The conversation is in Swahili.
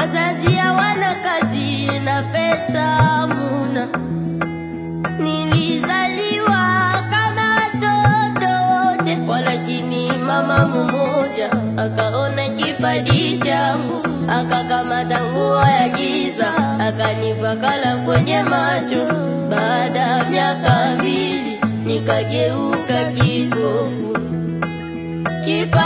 wazazi hawana kazi na pesa muna. Nilizaliwa kama watoto wote, walakini mama mmoja akaona kipaji changu, akakamata nguo ya giza akanipakala kwenye macho. Baada ya miaka mbili nikageuka kipofu. Kipa